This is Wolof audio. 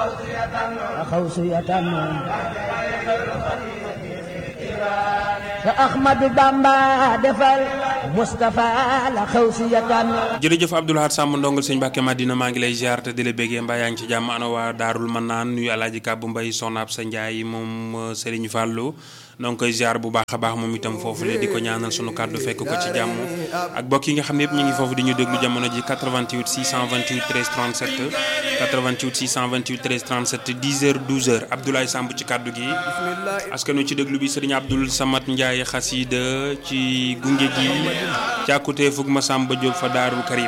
xawsiyatan te Ahmadu Bamba defal Moustapha la xawsiyatan jërëjëf Abdoul Ahad Samb ndongal sëñ Mbàkke Madina maa ngi lay ziar te di la béggee mbaa yaa ngi ci jàmm ana waa Daarul Manaan nuyu Alaaji Kàbbu Mbay Soxna ab sa Njaay moom Sëriñ Fàllu noo ngi koy ziar bu baax a baax moom itam foofu le di ko ñaanal sunu kàddu fekk ko ci jàmm ak bokk yi nga xam ne yëpp ñu ngi foofu di ñu déglu jamono ji 88 628 13 37 88 628 13 37 10 heures 12 heures Abdoulaye Samb ci kàddu gi askanu ci déglu bi sëriñ Abdoul Samad Ndiaye xasida ci gunge gi càkkutee fug ma Samba Diop fa Daarul Karim